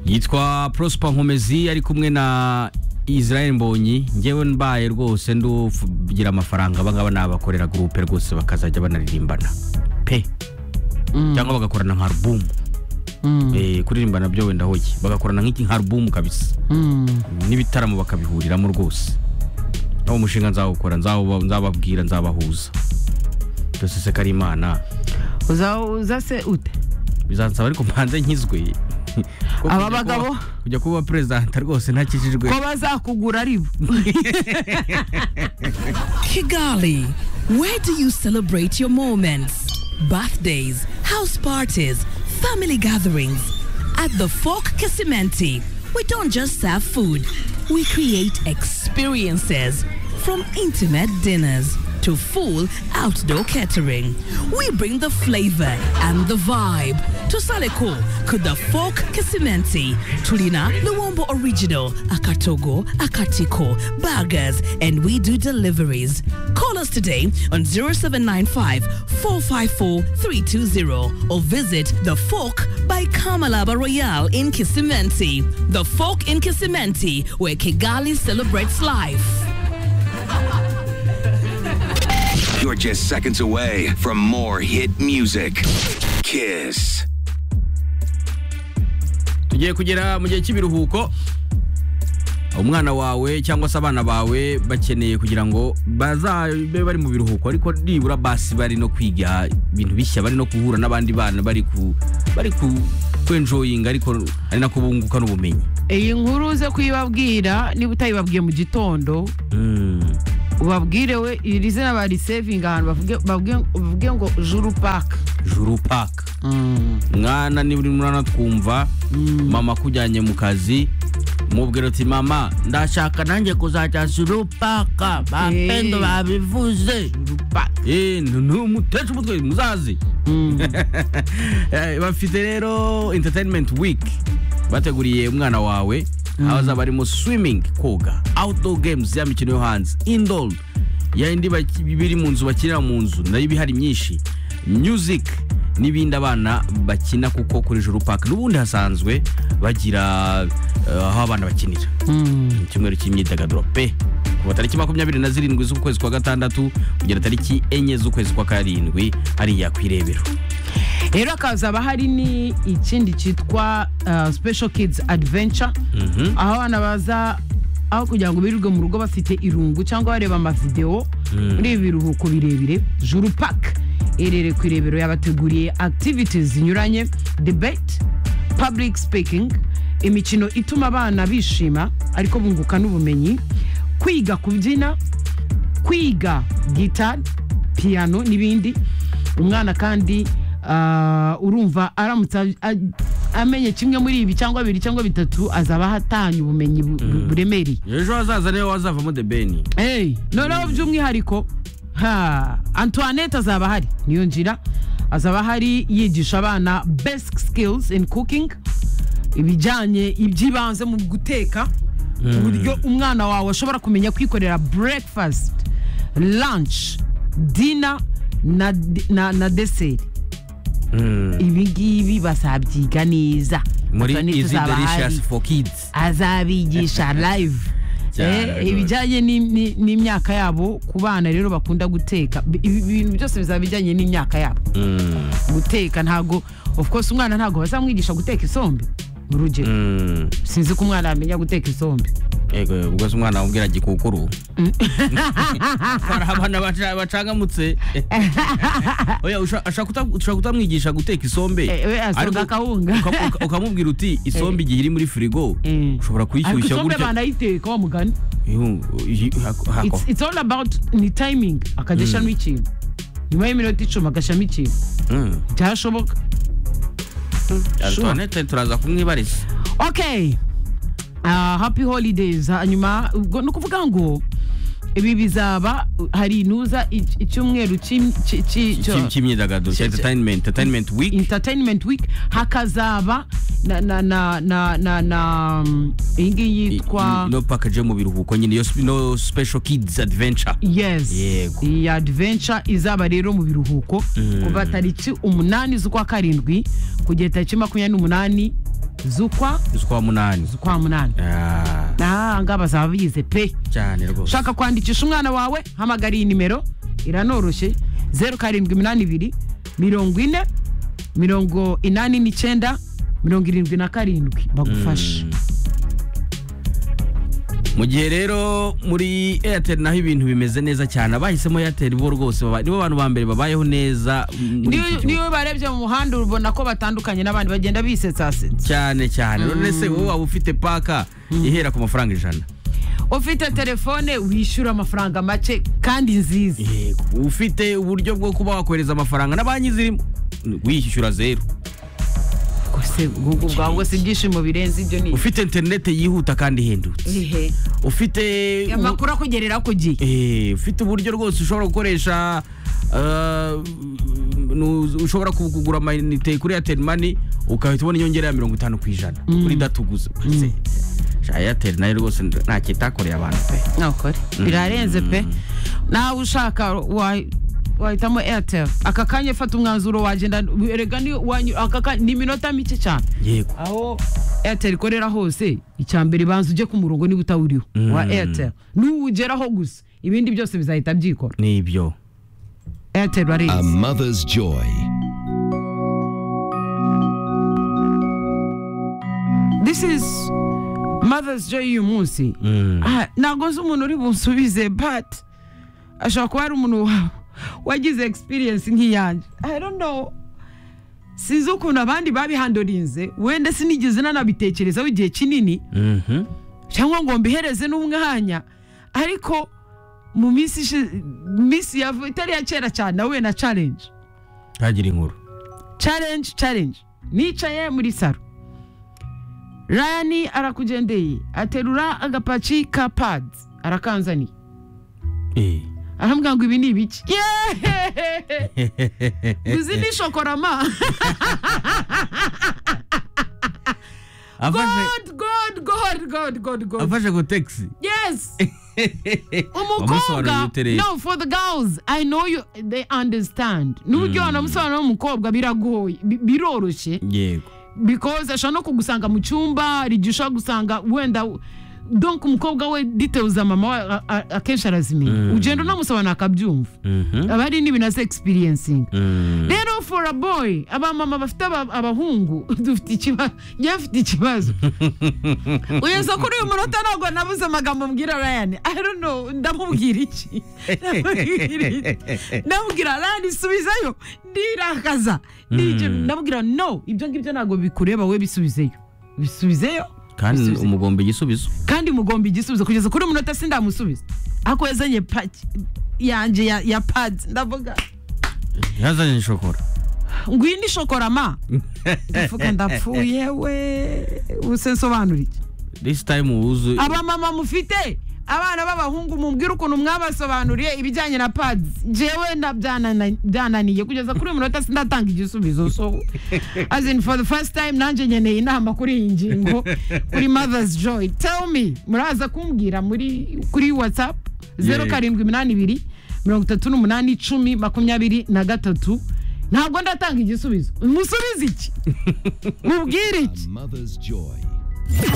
yitwa prosper nkomezi ari kumwe na israel mbonyi ngewe mbaye rwose ndugira amafaranga abangaba ni abakorera gurupe rwose bakazajya banaririmbana pe cyangwa bagakorana nka alubumu Eh, kuririmbana byo wenda hoye bagakorana nk'iki nka alubumu kabisa n'ibitaramo bakabihuriramo rwose aho umushinga nzawukora nzawu- nzababwira nzabahuza byose se ko ari imana uza uza se ute bizansaba ariko mbanze nkizwe Ko Aba kujya bagabo? kuba- kujya kuba perezida rwose ntakijijwe ko bazakugura ari bo Kigali, where do you celebrate your moments? Birthdays, house parties, family gatherings. At the Fork Casimenti, we don't just serve food, we create experiences. From intimate dinners to full outdoor catering, we bring the flavor and the vibe. To Saleko, Kuda Fork Casimenti, Tulina, Luombo Original, Akatogo, Akatiko, Burgers, and we do deliveries. Call us today on 0795 454 320 or visit The Fork by Kamalaba Royale in Kisimenti. The Fork in Kisimenti, where Kigali celebrates life. You're just seconds away from more hit music. Kiss. tugiye kugera mu gihe cy'ibiruhuko umwana wawe cyangwa se abana bawe bakeneye kugira ngo bazabe bari mu biruhuko ariko nibura basi bari no kwiga ibintu bishya bari no guhura n'abandi bana bari ku bari ku kwenjoyinga ariko ari nako bunguka n'ubumenyi iyi nkuru uze kuyibabwira niba utayibabwiye mu gitondo ubabwire we iri zina barisevinga ahantu bavuge- bavuge- bavuge ngo juru paka juru paka mwana niba uri mwana twumva mama akujyanye mu kazi mubwira uti mama ndashaka nanjye kuzajya juru paka bapendo Eh. babivuze Eh, ni ni umutesha umutwe muzazi Eh, bafite rero entertainment week bateguriye umwana wawe aho azaba arimo swimming koga outdoor games ya mikino yo hanze indoor yayindi baki- biri mu nzu bakinira mu nzu nayo ibihari myinshi music n'ibindi abana bakina kuko kuri juru park n'ubundi hasanzwe bagira eh, aho abana bakinira icyumweru cy'imyidagaduro pe kuva tariki makumyabiri na zirindwi z'ukwezi kwa gatandatu kugera tariki enye z'ukwezi kwa karindwi hariya ku irebero rero hakazaba hari ni ikindi cyitwa uh, special kids adventure aho abana baza aho kugira ngo birirwe mu rugo bafite irungu cyangwa bareba amavidewo muri ibi biruhuko birebire juru park iherereye ku irebero yabateguriye activities zinyuranye debate public speaking imikino ituma abana bishima ariko bunguka n'ubumenyi kwiga kubyina kwiga gitari piyano n'ibindi umwana kandi ah, urumva aramutse a- a- amenye kimwe muri ibi cyangwa bibiri cyangwa bitatu azaba ahatanye ubumenyi bu- bu- buremereye ejo hazaza niwe wazavamo the ben Hey, noneho by'umwihariko ha antoinette azaba ahari niyo nzira azaba ahari yigisha abana basic skills in cooking ibijyanye iby'ibanze mu guteka uburyo umwana wawe ashobora kumenya kwikorera breakfast lunch dinner na, na, na dessert ibi ngibi bazabyiga neza muri Antoinette izi azaba ahari delicious for kids azabigisha live Cyane Eh, rwose. ibijyanye ni- ni- n'imyaka yabo ku bana rero bakunda guteka Bi- ibi bintu byose bizaba bijyanye n'imyaka yabo Mm, guteka ntago of course umwana ntago bazamwigisha guteka isombe urugero mm. sinzi ko umwana yamenya guteka isombe Ego, ubwo se umwana wamubwira gikukuru hari abana baca- bacangamutse oya usha- ashaka uta- ushaka kutamwigisha guteka isombe Eh, we asonga ariko akawunga. uka- uka- ukamubwira uti isombe igihe iri muri firigo Eh. ushobora ariko kuyishyushya isombe gutya banayiteka wa mugani Iyo- iyi- hako- hako. It's- it's all about ni timing akajya ashyiramo ikintu nyuma y'iminota icumi agashyiramo ikintu Mm. byashoboka antoinette turaza kumwibariza okay Ah, happy holidays hanyuma ubwo ni ukuvuga ngo ibi bizaba hari inuza ic- icyumweru cy'im- cy- cy- cyo- cy'imyidagaduro cya Cya- cya- entertainment entertainment week entertainment week hakazaba na na na na na na mm, iyi ngiyi yitwa no package yo mu biruhuko nyine yo sp- no special kids adventure yes Yego. iyi adventure izaba rero mu biruhuko kuva tariki umunani z'ukwa karindwi kugera tariki makumyabiri n'umunani zukwa z'ukwa munani zukwa munani Ah, nahanga bazaba bize pe cyane rwose ushaka kwandikisha umwana wawe hamagara iyi nimero iranoroshye zeru karindwi iminani ibiri mirongo ine mirongo inani n'icyenda mirongo irindwi na karindwi bagufashe mu gihe rero muri airtel naho ibintu bimeze neza cyane abahisemo airtel bo rwose baba- nibo bantu ba mbere babayeho neza m- muri iki N'iyo- gihugu. niyo barebye mu muhanda ubona ko batandukanye n'abandi bagenda bisetsasetsa cyane cyane none se wowe waba ufite paka ihera ku mafaranga ijana ufite telefone wishyura amafaranga make kandi nziza Yego. ufite uburyo bwo kuba wakohereza amafaranga na banki zirimo wishyura zeru rwose ubwo bwawe ngo si ibyishimo birenze ibyo ni ufite interineti yihuta kandi ihendutse ibihe ufite ubu- amakuru akugerera ku gihe Eh, ufite uburyo rwose ushobora gukoresha ah, nu- ushobora ku- kugura amayinite kuri airtel money ukahita ubona inyongera ya mirongo itanu ku ijana kuri datuguze airtel nayo rwose ntacyo itakoreye abantu pe nakore birarenze pe nawe ushaka wa- wahitamo airtel aka kanya fata umwanzuro wagenda erega ni wanyu- aka kanya- ni iminota mike cyane yego aho airtel ikorera hose icya mbere banza ujye ku murongo niba utawuriho wa airtel nuwugeraho gusa ibindi byose bizahita byikora nibyo airtel bareza A mother's joy. this is mother's joy y'uyu munsi Ah, ntabwo nzi umuntu uri bunsubize but ashobora kuba ari umuntu wa- wagize experience nk'iyanjye i don't know sinzi ukuntu abandi babihandorinze wenda sinigeze nanabitekerezaho igihe kinini Mhm. cyangwa ngo mbihereze n'umwanya ariko mu minsi ishi- minsi ya vuba itari iya kera cyane nahuye na challenge ntagira inkuru challenge challenge nicaye muri saro rayani arakugendeye aterura agapaki ka padi arakanzaniye Eh. arambwira ngo ibi ni ibiki Yeeeehe! izi ni shokorama afashe god god god god god god afashe ku taxi yes Wamusobanurira umukobwa ute rero? no for the girls i know you they understand n'uburyo wanamusobanura w'umukobwa biragoye bi- biroroshye yego because ashobora no kugusanga mu cyumba hari igihe ushobora gusanga wenda donc umukobwa we details za mama we a- a- akenshi arazimenya ugenda unamusobanura akabyumva Mhm. aba ari n'ibintu azi experiencing Mm. rero for a boy abamama bafite aba- abahungu dufite ikibazo njye mfite ikibazo ugeze kuri uyu munota ntabwo nabuze amagambo mbwira ryan i don't know ndamubwira iki ndamubwira iki ndamubwira ryan isubizeyo ndirakaza Ndigera- ndamubwira no ibyo ngibyo ntabwo bikureba we bisubizeyo bisubizeyo kandi bisubizeyo. umugomba igisubizo kandi mugomba igisubizo kugeza kuri uyu munota sindamusubiza ako yazanye paki yanjye ya, ya pads ndavuga yazanye shokora ngwino ishokorama ndavuga ndapfuye we ubuse nsobanura iki this time wuzu abamama mufite abana b'abahungu mubwire ukuntu mwabasobanuriye ibijyanye na pads jewe na- byanana- byananiye kugeza kuri uyu munota sindatanga igisubizo so as in for the first time nanjye nkeneye inama kuri iyi ngingo kuri mothers joy tell me muraza kumbwira muri kuri whatsapp zeru Yeah. karindwi iminani ibiri mirongo itatu n'umunani icumi makumyabiri na gatatu ntabwo ndatanga igisubizo musubize iki mubwire A iki mother's joy.